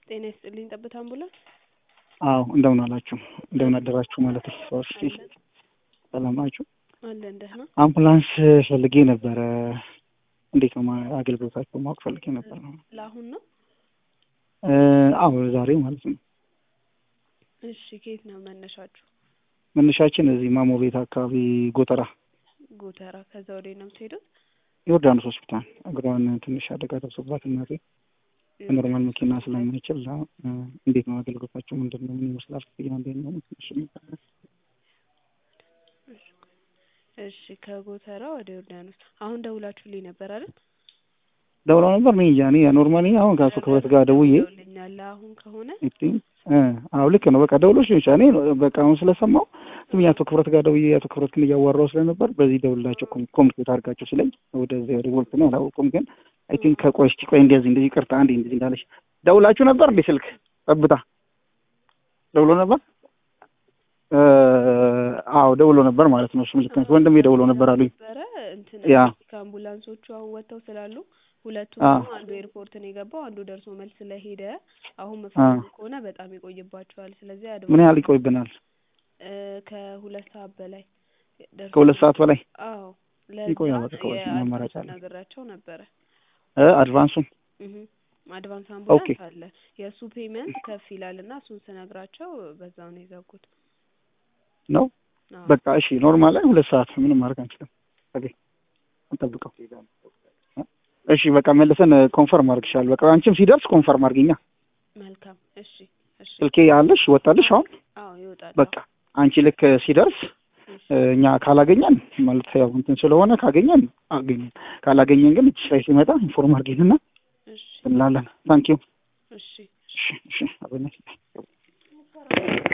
ጤና ይስጥልኝ ጠብታ አምቡላንስ አዎ እንደምን አላችሁ እንደምን አደራችሁ ማለት ሰዎች ሰላም ናችሁ አለን ደህና አምቡላንስ ፈልጌ ነበረ እንዴት ነው ማ- አገልግሎታቸው ማወቅ ፈልጌ ነበር ለአሁን ነው እ አዎ ዛሬ ማለት ነው እሺ ከየት ነው መነሻችሁ መነሻችን እዚህ ማሞ ቤት አካባቢ ጎተራ ጎተራ ከዛ ወደ ነው የምትሄዱት ዮርዳኖስ ሆስፒታል እግሯን ትንሽ አደጋ ደርሶባት እናቴ በኖርማል መኪና ስለማይችል እ እንዴት ነው አገልግሎታቸው ምንድን ነው ምን ይመስላል ክፍያ እንዴት ነው ትንሽ እሺ ከጎተራ ወደ ዮርዳኖስ አሁን ደውላችሁልኝ ነበር አይደል ደውለው ነበር እኔ እንጃ እኔ ኖርማሊ አሁን ከአቶ ክብረት ጋር ደውዬ ደውለኛል አሁን ከሆነ እ አዎ ልክ ነው በቃ ደውሎች ሊሆን ይችላል እኔ በቃ አሁን ስለሰማው ዝም ብዬ አቶ ክብረት ጋር ደውዬ አቶ ክብረት ግን እያዋራው ስለነበር በዚህ ደውላቸው ኮሚኒኬት አድርጋቸው ሲለኝ ወደዚህ ወደ ቦልት ነው አላወቁም ግን አይ ቲንክ ከቆይ እስኪ ቆይ እንደዚህ እንደዚህ ቅርታ አንዴ እንደዚህ እንዳለች ደውላችሁ ነበር እንዴ ስልክ ጠብታ ደውሎ ነበር እ አዎ ደውሎ ነበር ማለት ነው እሱም ልክ ነች ወንድሜ ደውሎ ነበር አሉኝ ነበረ እንትን ያ ከአምቡላንሶቹ አሁን ወጥተው ስላሉ ሁለቱ አ ደግሞ አንዱ ኤርፖርት ነው የገባው አንዱ ደርሶ መልስ ስለሄደ አሁን መፈልጉ ከሆነ በጣም ይቆይባቸዋል ስለዚህ አድማ ምን ያህል ይቆይብናል እ ከሁለት ሰዓት በላይ ደርሶ ከሁለት ሰዓት በላይ አዎ ይቆያል ለዛ በቃ ከሁለት ሰዓት አማራጭ የአድቫንስ አለ ነግራቸው ነበረ እ አድቫንሱን እህ አድቫንስ ኦኬ አምቡላንስ አለ የእሱ ፔመንት ከፍ ይላል እና እሱን ስነግራቸው በዛው ነው የዘጉት ነው አዎ በቃ እሺ ኖርማል ላይ ሁለት ሰዓት ምንም ማድረግ አንችልም ኦኬ እንጠብቀው እሺ በቃ መልሰን ኮንፈርም አድርግሻለሁ በቃ አንቺም ሲደርስ ኮንፈርም አድርጊኛ መልካም እሺ እሺ ስልኬ አለሽ ወጣልሽ አሁን አዎ ይወጣል በቃ አንቺ ልክ ሲደርስ እሺ እ እኛ ካላገኘን ማለት ያው እንትን ስለሆነ ካገኘን አገኘን ካላገኘን ግን እጅሽ ላይ ሲመጣ ኢንፎርም አድርጊንና እሺ እንላለን ታንኪዩ እሺ እሺ እሺ አበነች